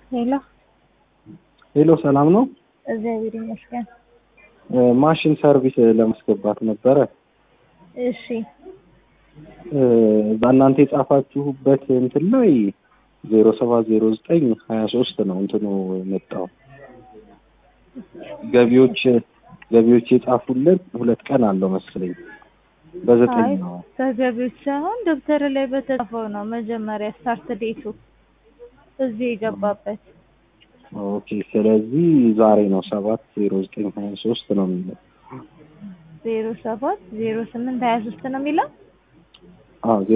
ሄሎ ሄሎ ሰላም ነው። እግዚአብሔር ይመስገን። ማሽን ሰርቪስ ለማስገባት ነበረ። እሺ በእናንተ የጻፋችሁበት እንትን ላይ ዜሮ ሰባት ዜሮ ዘጠኝ ሀያ ሶስት ነው እንትኑ የመጣው ገቢዎች ገቢዎች የጻፉለት ሁለት ቀን አለው መሰለኝ በዘጠኝ አይ ነው። በገቢዎች ሳይሆን ደብተር ላይ በተጻፈው ነው መጀመሪያ ስታርት ዴቱ እዚህ የገባበት ኦኬ ስለዚህ ዛሬ ነው ሰባት ዜሮ ዘጠኝ ሀያ ሶስት ነው የሚለው። ዜሮ ሰባት ዜሮ ስምንት ሀያ ሶስት ነው የሚለው አዎ